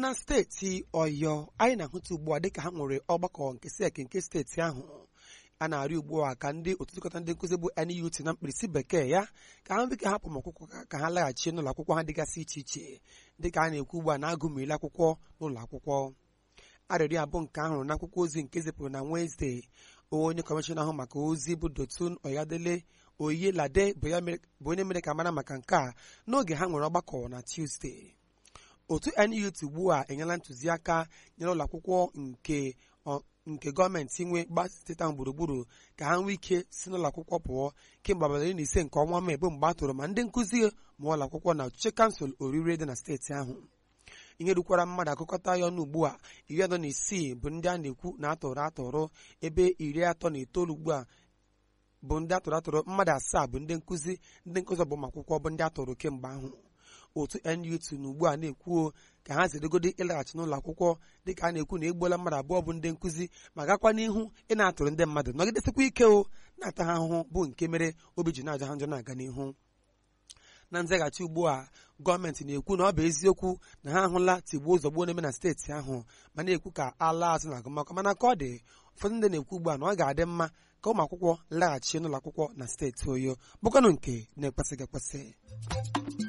na steeti ọyọ anyị na-ahụta ugbu a dịka ha nwere ọgbakọ nke sek nke steeti ahụ a na-arị ugbu a ka ndị otu nchịkọta ndị nkụzi bụ NUT na mkpirisi bekee ya ka ha dịka hapụ akwụkwọ ka ha laghachi n'ụlọ akwụkwọ ha dịgasị iche iche dịka a na-ekwu ugbu a na-agụmiri akwụkwọ n'ụlọ akwụkwọ arịrịọ abụ nke ahụrụ n'akwụkwọ ozi nke zipụrụ na Wenezdee onye kọmishọna ahụ maka ozi bụ Dotun Oyadele Oyelade bụ onye mere ka mara maka nke a n'oge ha nwere ọgbakọ na Tuesday otu NUT ugbu a enyela ntụziaka nyere ụlọ akwụkwọ nke nke gọọmenti nwe gba steeti ahụ gburugburu ka ha nwee ike si n'ụlọ akwụkwọ pụọ kemgbe abalị iri na ise nke ọnwa Mee bụ mgbe a tụrụ ma ndị nkụzi ma ụlọ akwụkwọ na ọchịchị kansụl orire dị na steeti ahụ ihe rukwara mmadụ akụkọta ya ọnụ ugbu a iri atọ na isii bụ ndị a na-ekwu na atụrụ atụrụ ebe iri atọ na itoolu ugbu a bụ ndị atụrụ atụrụ mmadụ asaa bụ ndị nkụzi ndị nkụzi ọgbamakwụkwọ bụ ndị atụrụ kemgbe ahụ otu NUT na ugbu a na-ekwuo ka ha zirigodi ịlaghachi n'ụlọ akwụkwọ dịka a na-ekwu na egbuola mmadụ abụọ bụ ndị nkụzi ma gakwa n'ihu ị na-atụrụ ndị mmadụ nọgidesikwa ike o na-ata ha ahụhụ bụ nke mere obi ji na-aja ha njọ na-aga n'ihu na nzaghachi ugbu a gọọmenti na-ekwu na ọ bụ eziokwu na ha ahụla tigbuo zọgbuo na-eme na steeti ahụ ma na-ekwu ka ala azụ na agụmakwụkwọ mana ka ọ dị ụfọdụ ndị na-ekwu ugbu a na ọ ga-adị mma ka ụmụ akwụkwọ laghachi n'ụlọ akwụkwọ na steeti oyo bụkwanụ nke na-ekwesịghị ekwesị